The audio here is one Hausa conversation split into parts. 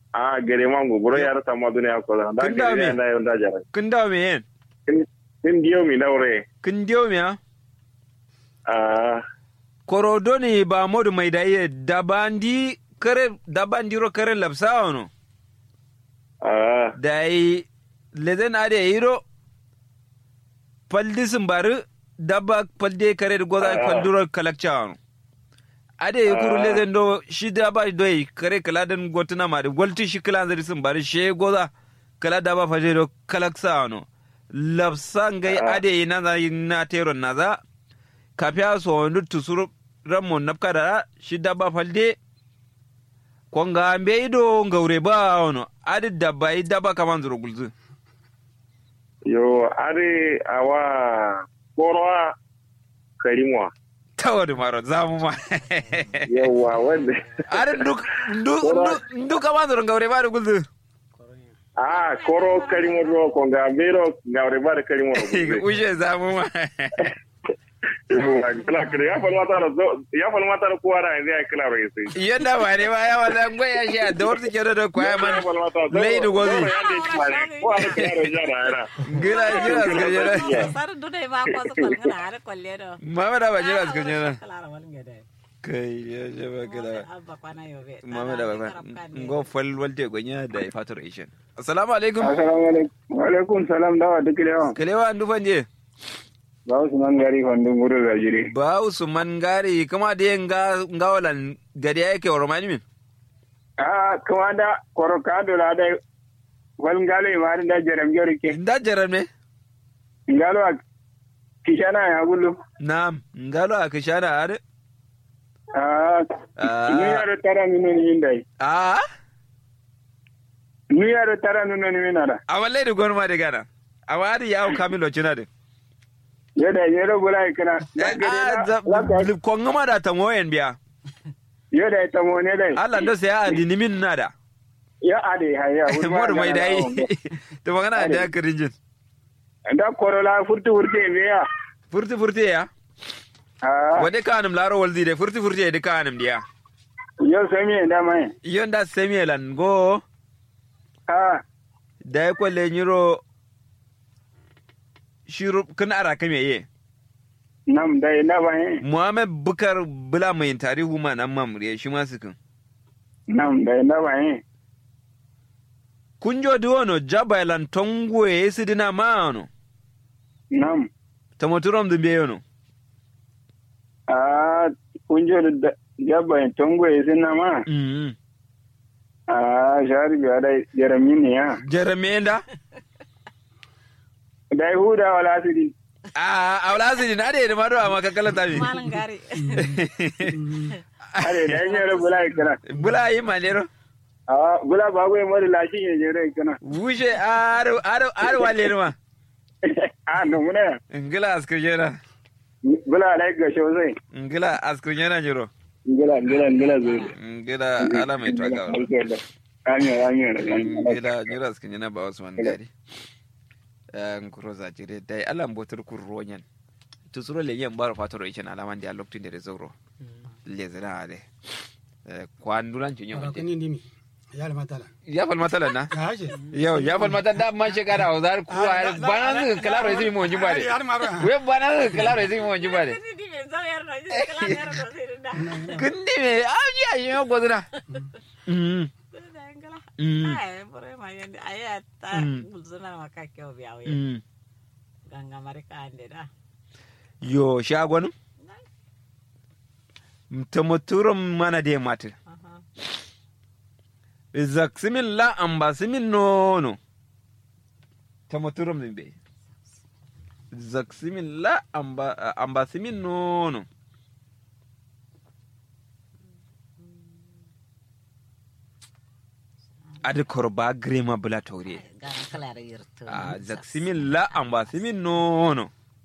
a gare man gogoro ya rasa ma duniya ko da Kun dawo me? gare na yau da jara kin dawo me yen kin diyo mi daure kin diyo me ha a korodo ne ba modu mai da iya dabandi kare dabandi ro kare lapsa ono a da yi lezen ade yiro paldi bari dabba palde kare da goza Ah. palduro kalakcha ono ade yi kuru Ah. lezen do shi dabba do yi kare kala den gotuna ma da golti shi kala zari bari she goza kala dabba faje do kalaksa ono lapsa ngai Ah. ade yi na za yi na tero na za kafiya so wani tusuru ramon nafka da shi dabba falde konga mbe ido ngaure ba ono adi dabba i dabba kaman zuro gulzu yo are awa korwa karimwa tawadi maro zamu ma yawa wanda adi duk duk duk duk kaman zuro ngaure ba da gulzu a koro karimo do ko ga bero ngawre bare karimo ushe zamu ma kala kala ya fal mata zo ya fal mata ko ara yanzu ya kala rai sai yanda ba ne ba ya wala ngwe ya shi da warti kero da kwaya man leidu gozi ko ara kala rai jara era gila jira suka jira sar dudai ba ko su kwal ngana har kwalle do mama da ba jira suka jira kala wal ngede kai ya je ba kila abba kwana yobe mama da ba ngo fal walte gonya da faturation assalamu alaikum assalamu alaikum wa alaikum salam dawa duk lewa kalewa andu fanje ba usman gari fandun gudu zajiri ba usman gari kuma da yin gawalan gari yake wa romani min a kuma da koroka da da wal ngalo ma da jaram jori ke da jaran ne ngalo a kishana ya gulu na'am ngalo a kishana are a Ah. ni yaro tara minu ni indai a ni yaro tara minu ni minara a wallahi da gonu ma da gana a wadi yawo kamilo cina da yoda yero bula kana konga ma da tamoyen biya yoda ta mo ne dai Allah ndo sai a dini min na da ya ade haya mor mai dai to magana da kirinjin da korola furtu furtu be ya furti furti ya a wade kanum laro walzi de furti furti de kanum dia yo sami da mai yonda semielan go a da ya kwalle nyiro shiru kun ara kame ye nam dai na bai muhammad bukar bula mai tarihu ma nan mamuriya shi ma sukin nam dai na bai kunjo duwono jabailan tongwe esi dina maano nam tamoturom dumbe yono a kunjo da jabba tongo isina ma mm a shari biya da jaramin ne ya jeremenda da huda wala asiri a awlazi na de ma do ama kakala tabi malan gari are da yin yaro bula ikana bula yi malero a bula ba goyi mari lashin ya jere ikana wushe aro aro aro wale ma a no muna ngila askujera bula lai ga shozai ngila askujera jiro ngila ngila ngila zai ngila ala mai twaga Amiyo, amiyo, amiyo. ngila jiro askujera ba usman gari nkuro za jire dai ala mbotur kurro nyen to suro le yen baro fatoro ichen alaman dia loktin de zoro le zira ade kwandulan cunyo Ara kani ndimi. Yala matala. ya fal matala na Ka haje. Yo, ya fal mata da man shekara a zar kuwa Ah, da- da- bana zai kalaro zai mu jiba de. Har maro. We bana zai kalaro zai mu jiba de. ni di me zo yar no ji kala yar no sai da Kundi me a ji a yi ko zira. Mm. da ngala Mm. ai bore ma yende aya ta Mm. bulzuna maka kyau biya we Mm. ganga marika ande da Yo, shagon tamuturum mana de matu. aha Zaksimin la ambasimin nono. Tamuturum din be. Zaksimin la amba ambasimin nono. Adi korba grema bula taure. ganga kala yar yirto a zaksimin la ambasimin nono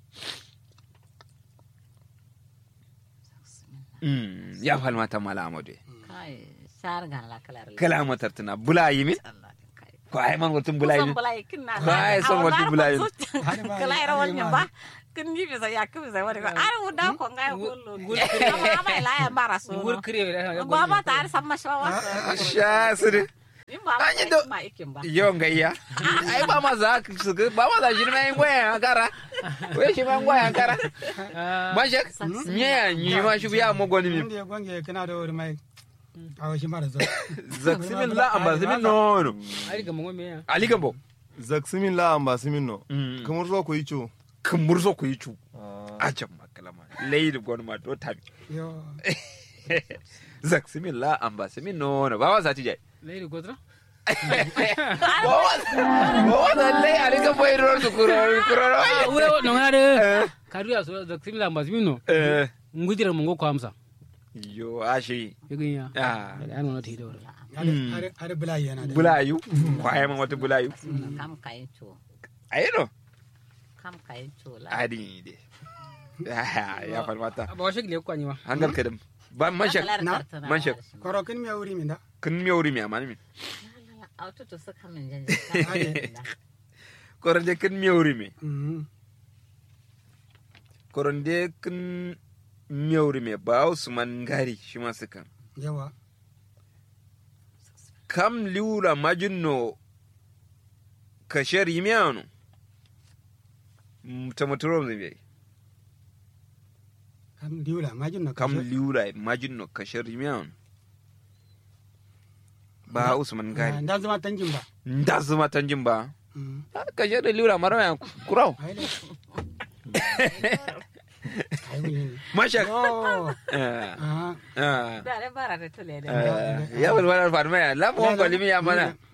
Mm, ya falmata mala amadu kai shar gan la kala yar kala matar tana bula yi min Allah din kai ko ai man gotun bula yi Kusan min bulai kin na Kai son wata bulai. kala yar wani ba kin ni bisa ya kin bisa wani ba ai uda ko ngai kullu ma ba la ya mara so Ngur kire da ba ba ta ar samma shawa sha sire in ba An yi ma do- ma ikin ba yawan gayya ai ba ma za ka su ba ma za shi mai goyen kara wai shi mai goyen kara man shek nye ya yi ma shi ya mo goni mi Wanda ya gwange kana da wuri mai a wasu mara zo. zak simin la amba simin no no ai ga mo me ya ali gambo zaksimin la amba simin no Mm. kamar zo ku yi co kan murzo ku yi cu a can makalama leidi goni ma do tabi Yo. zak simin la amba simin no no ba ma za ti jai leiri godra Wata lai a rika bai ruwan su kuro kuro ah we no ngare kadu ya so da simila mbazimino Eh, ngudira mungo kwa amsa yo ashi yigin ya ah da an wona tido Har har bula yana da. bulayu kwaye man wata bulayu kam kayin co ayi no kam kayin co la adi de ya falmata ba washe gile kwa nyima hangal kadam ba manshak Na? manshak Koro kin me wuri min da. kun mi wuri mi amani min aututu suka min jan koronde kun mi wuri mi Mhm. koronde kun mi wuri mi ba usman gari shi ma suka Yawa. kam liura majinno kasher yimiano tamotoro mzimbe Kam diula majin na kam kashe. liura majinno kasher yimiano ba usman gari Dan zama tanjin ba. nda zuma tanjin ba Mhm. kasher da liura mara ya kurau Ai ne. Ai wuri ne. mashak Yo. Eh, Aha. eh, da bara da tule da eh, ya bulwalar farmaya lamu wani kwalimi ya mana